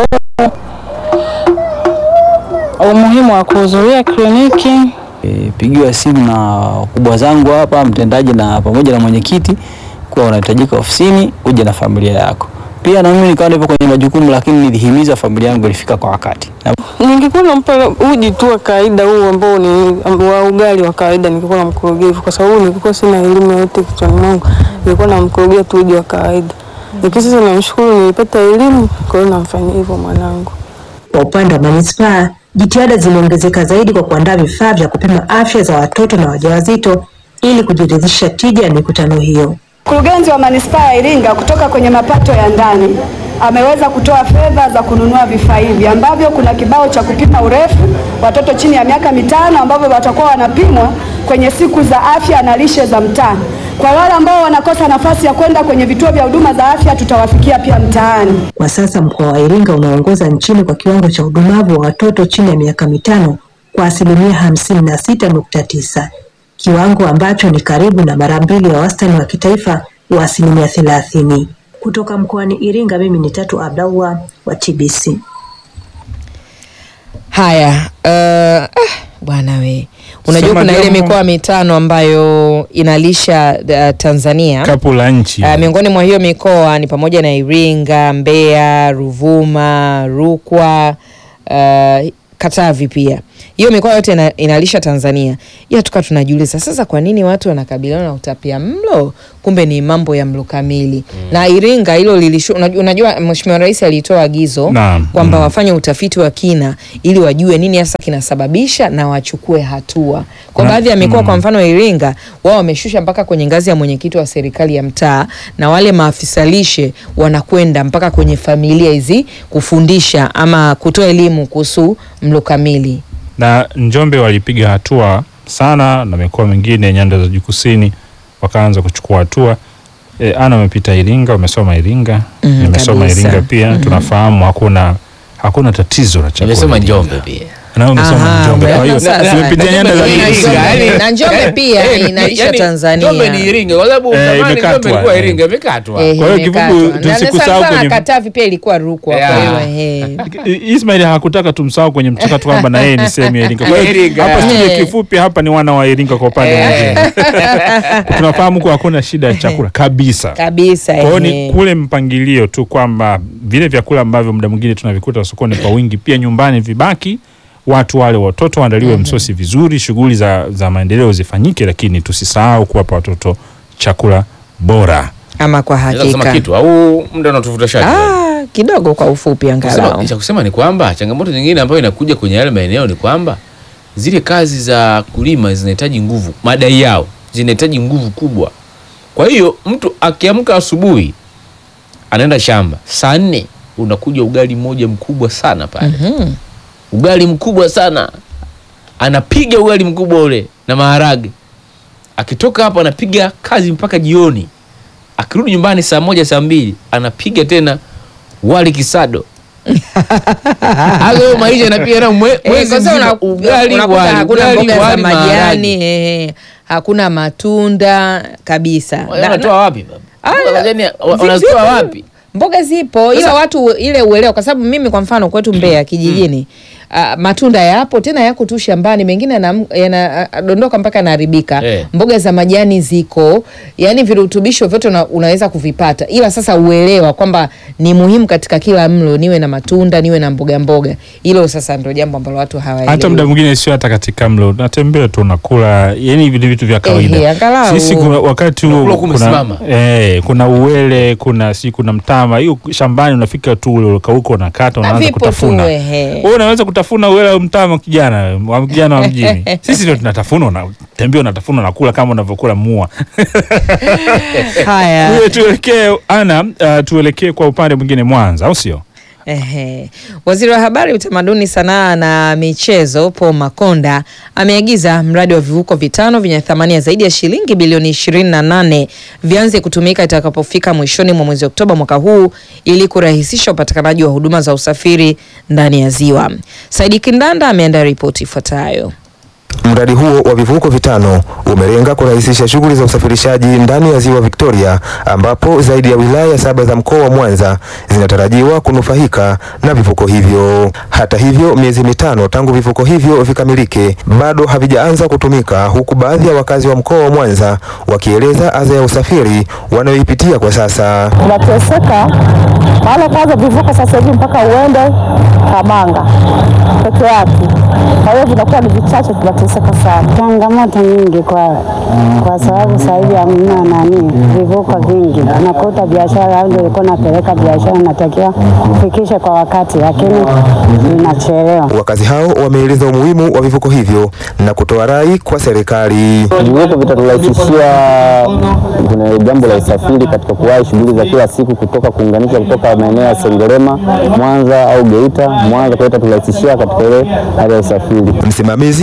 umuhimu wa kuhudhuria kliniki. E, pigiwa simu na wakubwa zangu hapa, mtendaji na pamoja na mwenyekiti, kuwa unahitajika ofisini uje na familia yako. Pia na mimi nikawa nipo kwenye majukumu, lakini nilihimiza familia yangu ilifika kwa wakati. Na Ningekuwa nampa uji tu wa kawaida huu ambao ni wa ugali wa kawaida, ningekuwa namkorogea hivyo, kwa sababu nilikuwa sina elimu yoyote kichwani mwangu, nilikuwa namkorogea tu uji wa kawaida. Lakini sasa namshukuru, nilipata elimu, kwa hiyo namfanyia hivyo mwanangu. Kwa upande wa manispaa, jitihada zimeongezeka zaidi kwa kuandaa vifaa vya kupima afya za watoto na wajawazito ili kujiridhisha tija ya mikutano hiyo. Mkurugenzi wa manispaa ya Iringa kutoka kwenye mapato ya ndani ameweza kutoa fedha za kununua vifaa hivi ambavyo kuna kibao cha kupima urefu watoto chini ya miaka mitano ambavyo watakuwa wanapimwa kwenye siku za afya na lishe za mtaa. Kwa wale ambao wanakosa nafasi ya kwenda kwenye vituo vya huduma za afya, tutawafikia pia mtaani. Kwa sasa mkoa wa Iringa unaongoza nchini kwa kiwango cha udumavu wa watoto chini ya miaka mitano kwa asilimia hamsini na sita nukta tisa. kiwango ambacho ni karibu na mara mbili ya wastani wa kitaifa wa asilimia thelathini. Kutoka mkoani Iringa, mimi ni Tatu Abdallah wa TBC. Haya, uh, ah, bwana we, unajua Sema kuna ile jambo. mikoa mitano ambayo inalisha uh, Tanzania kapu la nchi Uh, miongoni mwa hiyo mikoa ni pamoja na Iringa, Mbeya, Ruvuma, Rukwa, uh, Katavi pia. Hiyo mikoa yote ina, inalisha Tanzania. Ila tukawa tunajiuliza sasa kwa nini watu wanakabiliana na utapia mlo? Kumbe ni mambo ya mlo kamili. Na Iringa hilo lilishu, unajua, unajua Mheshimiwa Rais alitoa agizo Naam. kwamba wafanye utafiti wa kina ili wajue nini hasa kinasababisha na wachukue hatua. Kwa Na- baadhi ya mikoa mm. kwa mfano Iringa, wao wameshusha mpaka kwenye ngazi ya mwenyekiti wa serikali ya mtaa, na wale maafisa lishe wanakwenda mpaka kwenye familia hizi kufundisha ama kutoa elimu kuhusu mlo kamili. na Njombe walipiga hatua sana na mikoa mingine nyanda za juu kusini wakaanza kuchukua hatua. E, ana umepita Iringa, umesoma Iringa, Mm, nimesoma kabisa. Iringa pia Mhm. tunafahamu hakuna hakuna tatizo la chakula. Nimesoma Iringa. Njombe pia. Na umesoma Aha, Njombe. Kwa hiyo umeona sasa. tumepitia nyanda za juu Na kusini. Njombe- na Njombe pia inalisha Tanzania. Njombe ni Iringa kwa sababu Eh, zamani imekatwa, Njombe ilikuwa eh. Iringa imekatwa. Eh, Kwa hiyo imekatwa. kifupi, Na- na tusikusahau sana sana kwenye- Katavi pia ilikuwa Rukwa kwa Yeah. hiyo ehe. I- Ismail hakutaka tumsahau kwenye mchakato kwamba na yeye ni sehemu ya Iringa. Kwa hiyo Iringa. hapa studio Eh. kifupi hapa ni wana wa Iringa kwa upande mwingine. Tunafahamu kuwa hakuna shida ya chakula kabisa. Kabisa. Kwa hiyo ni ehe. kule mpangilio tu kwamba vile vyakula ambavyo muda mwingine tunavikuta sokoni kwa wingi, pia nyumbani vibaki, watu wale watoto waandaliwe msosi vizuri, shughuli za, za maendeleo zifanyike, lakini tusisahau kuwapa watoto chakula bora. Ama kwa Naweza kusema hakika. kitu au muda unatufuta shati. Ah, kidogo kwa ufupi angalau. Kusema, cha kusema ni kwamba changamoto nyingine ambayo inakuja kwenye yale maeneo ni kwamba zile kazi za kulima zinahitaji nguvu, madai yao zinahitaji nguvu kubwa. Kwa hiyo mtu akiamka asubuhi anaenda shamba saa nne, unakuja ugali mmoja mkubwa sana pale, Mhm. ugali mkubwa sana, anapiga ugali mkubwa ule na maharage. Akitoka hapo anapiga kazi mpaka jioni, akirudi nyumbani saa moja saa mbili anapiga tena wali kisado hayo maisha yanapiga na mwe- Eh, mwezi kwanza mzima, una- ugali unakuta wali, hakuna ugali mboga za wali, majani maharage. eh, hakuna matunda kabisa. Na- Wanatoa na- wapi baba? Ah, Mboga za majani, wa- zi- wanazitoa zipo. wapi? Mboga zipo ila Sasa- watu ile uelewa, kwa sababu mimi kwa mfano kwetu Mbeya kijijini ah, matunda yapo tena yako tu shambani, mengine yana- yanadondoka mpaka yanaharibika. Eh. Mboga za majani ziko, yani virutubisho vyote una, unaweza kuvipata, ila sasa uelewa kwamba ni muhimu katika kila mlo niwe na matunda niwe na mboga mboga. Hilo sasa ndio jambo ambalo watu hawaelewi. hata muda mwingine sio hata katika mlo, natembea tu nakula, yani vile vitu vya Ehe, kawaida. angalau. Sisi kuna, wakati huo Unakula huku kuna, umesimama. eh, kuna uwele, kuna si kuna mtama, hiyo shambani unafika tu ule ukauka unakata Na unaanza vipo kutafuna. tu, ehe. Wewe unaweza kutafuna uwele au mtama kijana, wa kijana wa mjini. Sisi ndio tunatafuna, unatembea unatafuna unakula kama unavyokula mua. Haya. Wewe tuelekee ana uh, tuelekee kwa upande mwingine Mwanza, au sio? Ehe. Waziri wa Habari, Utamaduni, Sanaa na Michezo Paul Makonda ameagiza mradi wa vivuko vitano vyenye thamani ya zaidi ya shilingi bilioni 28 vianze kutumika itakapofika mwishoni mwa mwezi Oktoba mwaka huu ili kurahisisha upatikanaji wa huduma za usafiri ndani ya ziwa. Saidi Kindanda ameandaa ripoti ifuatayo. Mradi huo wa vivuko vitano umelenga kurahisisha shughuli za usafirishaji ndani ya ziwa Victoria, ambapo zaidi ya wilaya saba za mkoa wa Mwanza zinatarajiwa kunufaika na vivuko hivyo. Hata hivyo, miezi mitano tangu vivuko hivyo vikamilike, bado havijaanza kutumika, huku baadhi ya wakazi wa mkoa wa Mwanza wakieleza adha ya usafiri wanayoipitia kwa sasa. tunateseka maana kwanza vivuko sasa hivi mpaka uende Kamanga peke yake, kwa hiyo vinakuwa ni vichache, tunateseka sana. Changamoto nyingi kwa kwa sababu sasa hivi hamna nani vivuko vingi, unakuta biashara ndio ilikuwa napeleka biashara natakiwa kufikisha kwa wakati, lakini inachelewa. Wakazi hao wameeleza umuhimu wa vivuko hivyo na kutoa rai kwa serikali. Vivuko vitaturahisishia kuna jambo la usafiri katika kuwahi shughuli za kila siku kutoka kuunganisha kutoka maeneo ya Sengerema, Mwanza au Geita, Mwanza, kwa hiyo itaturahisishia katika ile hali ya usafiri. Msimamizi wa mradi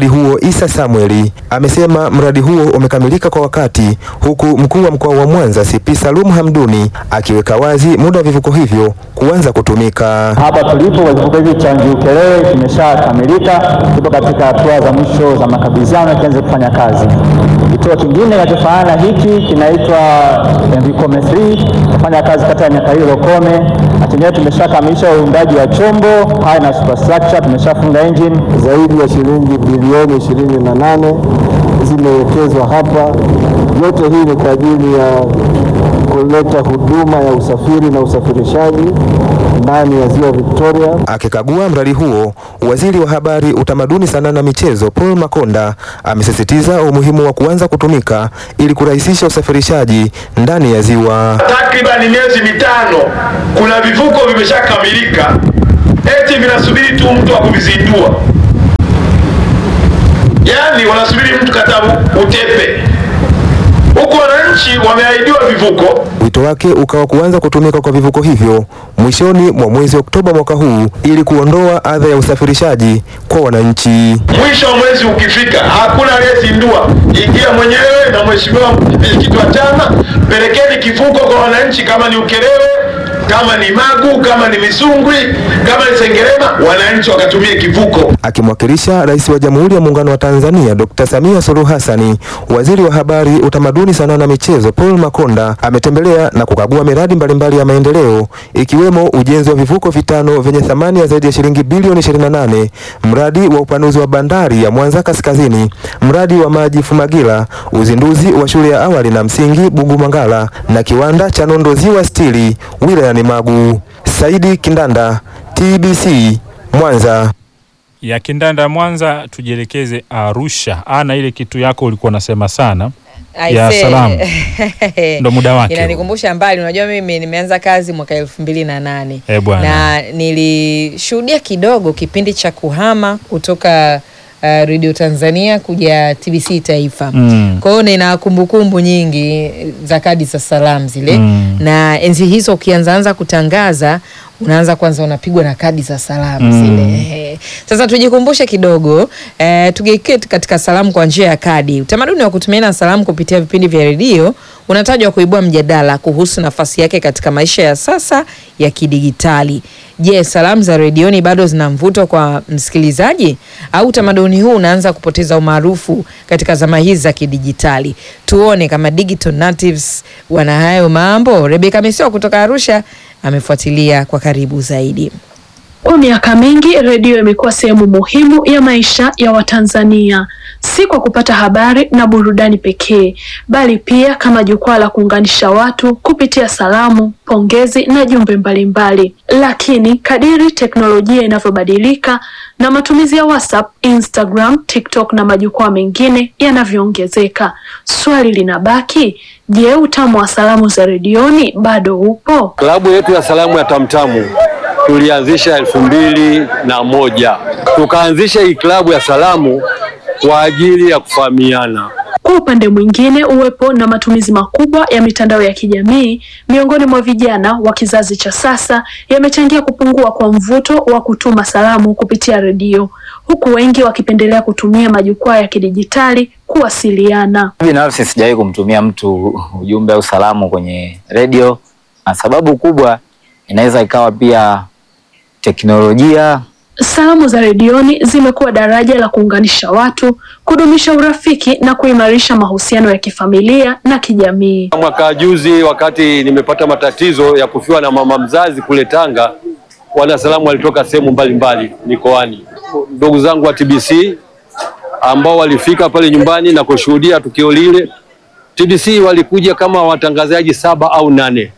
mradi huo Isa Samueli amesema mradi huo umekamilika kwa wakati, huku mkuu wa mkoa wa Mwanza CP Salum Hamduni akiweka wazi muda wa vivuko hivyo kuanza kutumika. Hapa tulipo kivuko hiki cha Njiukelewe kimeshakamilika, kipo katika hatua za mwisho za makabidhiano kianze kufanya kazi. Kituo kingine kinachofanana na hiki kinaitwa Mvikome 3 kufanya kazi kata ya Nyakailo Lokome. Hatimaye tumeshakamilisha uundaji wa chombo haya na superstructure, tumeshafunga engine. Zaidi ya shilingi bilioni ishirini na nane zimewekezwa hapa. Yote hii ni kwa ajili ya kuleta huduma ya usafiri na usafirishaji ndani ya ziwa Victoria. Akikagua mradi huo, waziri wa habari, utamaduni, sanaa na michezo Paul Makonda amesisitiza umuhimu wa kuanza kutumika ili kurahisisha usafirishaji ndani ya ziwa. Takribani miezi mitano, kuna vivuko vimeshakamilika, eti vinasubiri tu mtu wa kuvizindua, yaani wanasubiri mtu katabu utepe huku wananchi wameahidiwa vivuko. Wito wake ukawa kuanza kutumika kwa vivuko hivyo mwishoni mwa mwezi Oktoba mwaka huu ili kuondoa adha ya usafirishaji kwa wananchi. Mwisho wa mwezi ukifika, hakuna aliyezindua. Ingia mwenyewe na mheshimiwa mwenyekiti wa chama, pelekeni kivuko kwa wananchi, kama ni Ukerewe, kama ni Magu, kama ni Misungwi, kama ni Sengerema, wananchi wakatumie kivuko. Akimwakilisha Rais wa Jamhuri ya Muungano wa Tanzania Dr. Samia Suluhu Hassani, Waziri wa Habari, Utamaduni, Sanaa na Michezo Paul Makonda ametembelea na kukagua miradi mbalimbali ya maendeleo ikiwemo ujenzi wa vivuko vitano vyenye thamani ya zaidi ya shilingi bilioni 28, mradi wa upanuzi wa bandari ya Mwanza Kaskazini, mradi wa maji Fumagila, uzinduzi wa shule ya awali na msingi Bugumangala na kiwanda cha nondo Ziwa Stili wilayani Magu. Saidi Kindanda, TBC, Mwanza. ya Kindanda Mwanza, tujielekeze Arusha. Ana ile kitu yako ulikuwa unasema sana ya Aise. salamu, ndo muda wake. Inanikumbusha mbali. Unajua, mimi nimeanza kazi mwaka elfu mbili na nane Eh, bwana. na nilishuhudia kidogo kipindi cha kuhama kutoka uh, Radio Tanzania kuja TBC Taifa. Mm. Kwa hiyo nina kumbukumbu nyingi za kadi za salamu zile Mm. na enzi hizo ukianzaanza kutangaza unaanza kwanza unapigwa na kadi za salamu Mm. zile. Ehe. Sasa tujikumbushe kidogo eh, tugeukie katika salamu kwa njia ya kadi. Utamaduni wa kutumiana salamu kupitia vipindi vya redio unatajwa kuibua mjadala kuhusu nafasi yake katika maisha ya sasa ya kidigitali. Je, salamu za redioni bado zina mvuto kwa msikilizaji au utamaduni huu unaanza kupoteza umaarufu katika zama hizi za kidijitali? Tuone kama digital natives wana hayo mambo. Rebeka Mesio kutoka Arusha amefuatilia kwa karibu zaidi. Kwa miaka mingi redio imekuwa sehemu muhimu ya maisha ya Watanzania, si kwa kupata habari na burudani pekee, bali pia kama jukwaa la kuunganisha watu kupitia salamu, pongezi na jumbe mbalimbali. Lakini kadiri teknolojia inavyobadilika na matumizi ya WhatsApp, Instagram, TikTok na majukwaa mengine yanavyoongezeka, swali linabaki, je, utamu wa salamu za redioni bado upo? Klabu yetu ya salamu ya Tamtamu tulianzisha elfu mbili na moja tukaanzisha hii klabu ya salamu kwa ajili ya kufahamiana. Kwa upande mwingine, uwepo na matumizi makubwa ya mitandao ya kijamii miongoni mwa vijana wa kizazi cha sasa yamechangia kupungua kwa mvuto wa kutuma salamu kupitia redio, huku wengi wakipendelea kutumia majukwaa ya kidijitali kuwasiliana. Binafsi sijawahi kumtumia mtu ujumbe au salamu kwenye redio, na sababu kubwa inaweza ikawa pia teknolojia. Salamu za redioni zimekuwa daraja la kuunganisha watu, kudumisha urafiki na kuimarisha mahusiano ya kifamilia na kijamii. Mwaka juzi wakati nimepata matatizo ya kufiwa na mama mzazi kule Tanga, wanasalamu walitoka sehemu mbalimbali mikoani, ndugu zangu wa TBC ambao walifika pale nyumbani na kushuhudia tukio lile. TBC walikuja kama watangazaji saba au nane.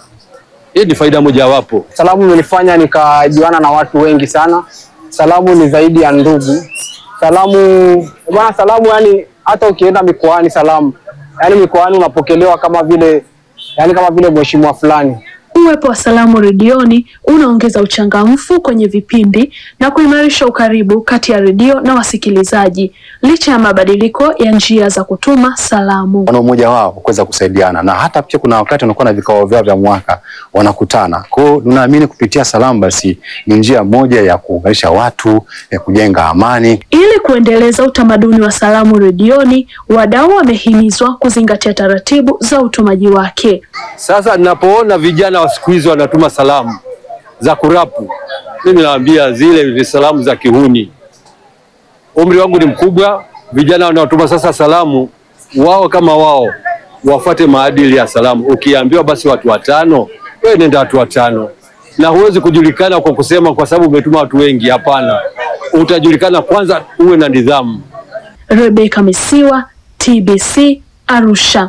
Hii ni faida mojawapo. Salamu imenifanya nikajuana na watu wengi sana. Salamu ni zaidi ya ndugu. Salamu bwana, salamu yani, hata ukienda mikoani, salamu yani mikoani unapokelewa kama vile yani kama vile mheshimiwa fulani Uwepo wa Salamu Redioni unaongeza uchangamfu kwenye vipindi na kuimarisha ukaribu kati ya redio na wasikilizaji licha ya mabadiliko ya njia za kutuma salamu. wana umoja wao kuweza kusaidiana, na hata pia kuna wakati wanakuwa na vikao vyao vya mwaka wanakutana. Kwa hiyo tunaamini kupitia Salamu basi ni njia moja ya kuunganisha watu, ya kujenga amani. Ili kuendeleza utamaduni wa Salamu Redioni, wadau wamehimizwa kuzingatia taratibu za utumaji wake. Sasa ninapoona vijana wa siku hizi wanatuma salamu za kurapu, mimi naambia zile ni salamu za kihuni. Umri wangu ni mkubwa, vijana wanaotuma sasa salamu wao kama wao wafuate maadili ya salamu. Ukiambiwa basi watu watano, wewe nenda watu watano, na huwezi kujulikana kwa kusema kwa sababu umetuma watu wengi. Hapana, utajulikana kwanza, uwe na nidhamu. Rebeka Misiwa, TBC, Arusha.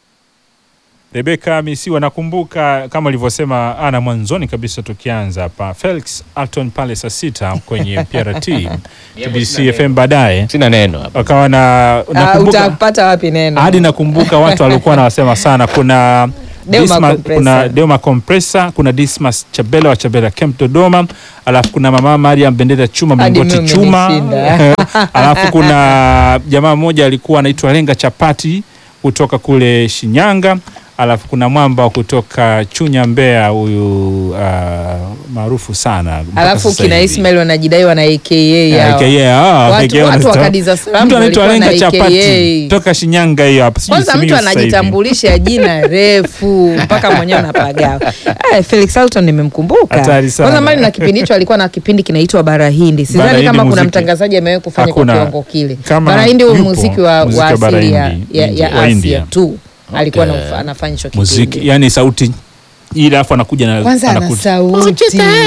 Rebeka Misiwa, nakumbuka kama ulivyosema ana mwanzoni kabisa tukianza hapa, Felix Alton pale saa sita kwenye PRT TBC FM, baadaye sina neno hapa, wakawa na Ah, nakumbuka utapata wapi neno? hadi nakumbuka watu walikuwa wanawasema sana. Kuna Deuma Disma- Compressor. kuna Deuma Compressor, kuna Dismas Chabela wa Chabela Camp Dodoma, alafu kuna mama Mariam Bendera Chuma Hadi Mlingoti mimi Chuma, umenishinda. alafu kuna jamaa mmoja alikuwa anaitwa Lenga Chapati kutoka kule Shinyanga, alafu kuna mwamba wa kutoka Chunya Mbeya, huyu uh, maarufu sana mpaka Alafu sasa kina hivi. Ismail wanajidai wana AKA hao. AKA, ah, Watu- AKA watu wanazita- wakadiza salamu mtu anaitwa walikuwa Lenga na Chapati AKA. toka Shinyanga hiyo hapa, sijui Kwanza Simiyu mtu sasa hivi. anajitambulisha jina refu mpaka mwenyewe unapagawa. Eh, Felix Alton nimemkumbuka. Hatari sana. Kwanza mbali na kipindi hicho alikuwa na kipindi kinaitwa Bara Hindi. Bara Sidhani Hindi kama kuna muziki. mtangazaji amewahi kufanya kwa Hakuna. kiwango kile. Kama Bara Hindi huu yupo, muziki wa, muziki wa wa Bara asili ya, Hindi, ya, ya wa Asia India. tu. Alikuwa Okay. anaf- anafanya hicho kipindi. muziki yani sauti ile alafu anakuja na Kwanza ana anakuja. sauti.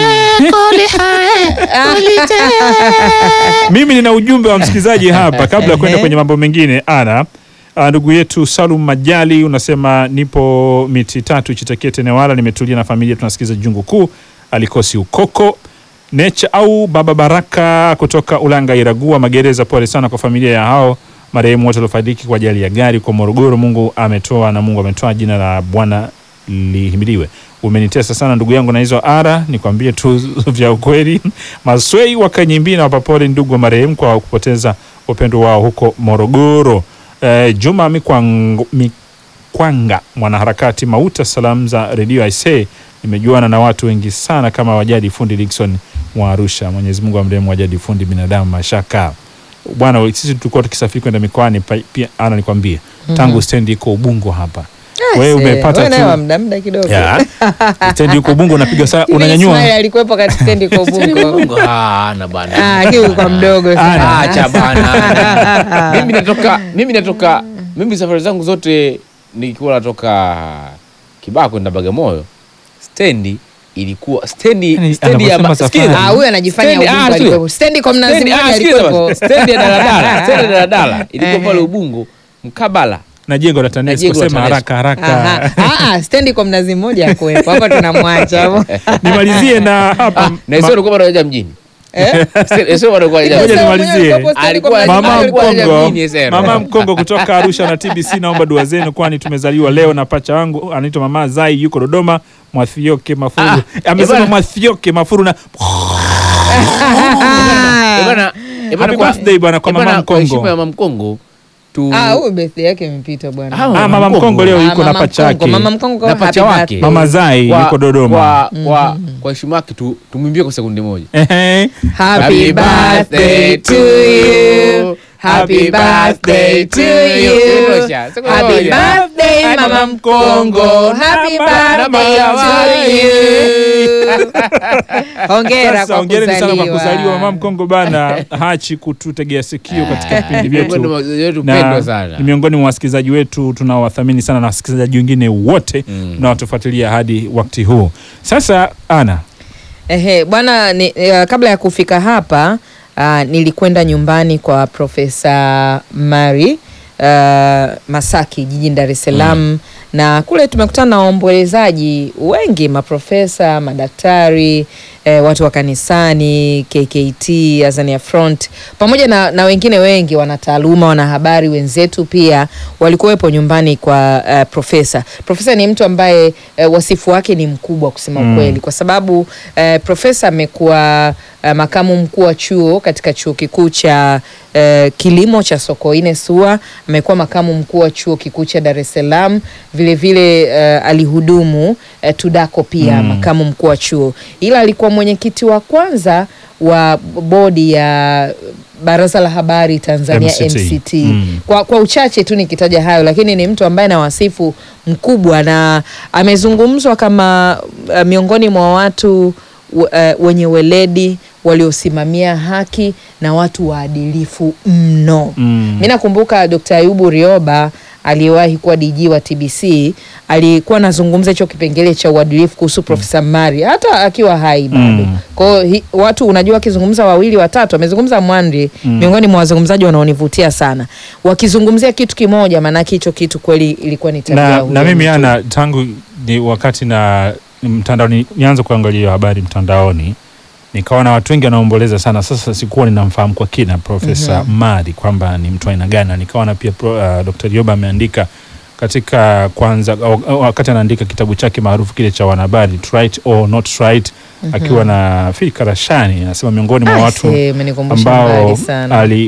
mimi nina ujumbe wa msikilizaji hapa kabla ya kwenda kwenye mambo mengine ana ah, ndugu yetu Salum Majali unasema nipo miti tatu Chitakete Newala, nimetulia na familia tunasikiza jungu kuu alikosi ukoko Necha au Baba Baraka kutoka Ulanga Iragua Magereza, pole sana kwa familia ya hao marehemu wote waliofariki kwa ajali ya gari kwa Morogoro. Mungu ametoa na Mungu ametoa, jina la Bwana lihimidiwe. Umenitesa sana ndugu yangu na hizo ara, nikwambie tu vya ukweli. Maswei wakanyimbi na wapapole ndugu wa marehemu kwa kupoteza upendo wao huko Morogoro. Eh, Juma Mikwango, Mikwanga mwanaharakati Mauta, salamu za redio Aisee, nimejuana na watu wengi sana kama Wajadi Fundi Dickson mwa Arusha. Mwenyezi Mungu amrehemu Wajadi Fundi, binadamu mashaka bwana. Sisi tulikuwa tukisafiri kwenda mikoani pa- pia, ana nikwambie tangu Mhm. stendi iko Ubungo hapa Ah, wewe see, umepata wewe naye wa tu muda muda kidogo. Ya. stendi iko Ubungo unapiga saa Hivi unanyanyua Ismail alikuwepo katika stendi kwa Ubungo. Ah, na bana. Ah, kiu kwa mdogo sana. Acha bana. mimi natoka mimi natoka mimi safari zangu zote nikiwa natoka Kibaha kwenda Bagamoyo stendi ilikuwa stendi stendi ya anavyosema ma- safari. sikiza. Ah, huyu anajifanya Stendi- Ubungo ah, sikiza. alikuwepo. Stendi kwa Mnazi Stendi- Mmoja ah, sikiza alikuwepo. basi. Stendi ya daladala, stendi ya daladala ilikuwa pale Ubungo mkabala na jengo la TANESCO, jengo la sema TANESCO. haraka Aha. haraka. Ah, ah, stendi kwa Mnazi Mmoja akuwepo. Hapa tunamwacha hapo. Nimalizie na hapa na sio alikuwa bado hajaja mjini Sio- sio bado alikuwa hajaja Ngoja mjini. nimalizie. Alikuwa- Mama alikuwa hajaja Mkongo, mjini, Esero. Mama Mkongo kutoka Arusha na TBC, naomba dua zenu, kwani tumezaliwa leo na pacha wangu anaitwa Mama Zai, yuko Dodoma. Mwathioke Mafuru amesema ebana. Mwathioke Mafuru na Eh, bana- eh, bana Happy kwa- birthday bana kwa eh, bana Mama kwa heshima Mkongo. ya Mama Mkongo tu Ah, huyu birthday yake imepita bwana. Ah, Ah, Mama Mkongo leo Ah, yuko na Mama pacha Mkongo. yake. Mama Mkongo na happy pacha wake birthday. Mama Zai Kwa- yuko Dodoma. kwa kwa kwa heshima yake tu tumwimbie kwa sekundi moja Ehe. Happy birthday to you. Happy birthday to you. Happy birthday Mama Mkongo. Happy birthday to you. Hongera Sasa kwa hongereni sana kwa kuzaliwa kuzaliwa. Mama Mkongo bana, hachi kututegea sikio katika vipindi miongoni mwa vyetu, wasikilizaji wetu na pendwa sana. ni miongoni mwa wasikilizaji wetu tunaowathamini sana na wasikilizaji wengine wote mnaotufuatilia hadi wakati huu. Sasa ana Ehe, bwana ni, uh, kabla ya kufika hapa uh, nilikwenda nyumbani kwa Profesa Mari uh, Masaki jijini Dar es Salaam na kule tumekutana na waombolezaji wengi, maprofesa, madaktari eh, watu wa kanisani, KKT, Azania Front pamoja na, na wengine wengi wanataaluma, wanahabari wenzetu pia walikuwepo nyumbani kwa eh, profesa. Profesa ni mtu ambaye eh, wasifu wake ni mkubwa kusema Mm. ukweli, kwa sababu eh, profesa amekuwa eh, makamu mkuu wa chuo katika chuo kikuu cha eh, kilimo cha Sokoine SUA. Amekuwa makamu mkuu wa chuo kikuu cha Dar es Salaam, vilevile eh, alihudumu eh, TUDACO pia Mm. makamu mkuu wa chuo, ila alikuwa mwenyekiti wa kwanza wa bodi ya Baraza la Habari Tanzania MCT. MCT, Mm. Kwa, kwa uchache tu nikitaja hayo, lakini ni mtu ambaye na wasifu mkubwa na amezungumzwa kama uh, miongoni mwa watu uh, wenye weledi waliosimamia haki na watu waadilifu mno. Mm. Mi nakumbuka Dr. Ayubu Rioba aliyewahi kuwa DG wa TBC alikuwa anazungumza hicho kipengele cha uadilifu kuhusu Profesa Mari hata akiwa hai bado. Mm. Kwa hiyo hi- watu unajua, wakizungumza wawili watatu, amezungumza Mwandri Mm. miongoni mwa wazungumzaji wanaonivutia sana, wakizungumzia kitu kimoja, maanake hicho kitu kweli ilikuwa ni tabia ya na, huyo na mimi mtu. ana tangu ni wakati na mtandaoni nianza kuangalia hiyo habari mtandaoni nikaona watu wengi wanaomboleza sana. Sasa sikuwa ninamfahamu kwa kina Profesa Mhm. Mari kwamba ni mtu aina gani, na nikaona pia pro, uh, Dr. Rioba ameandika katika kwanza au- au wakati anaandika kitabu chake maarufu kile cha wanahabari To Right or Not Right Mhm. akiwa na fikra shani, anasema miongoni mwa Ah, watu see, umenikumbusha ambao mbali sana. ali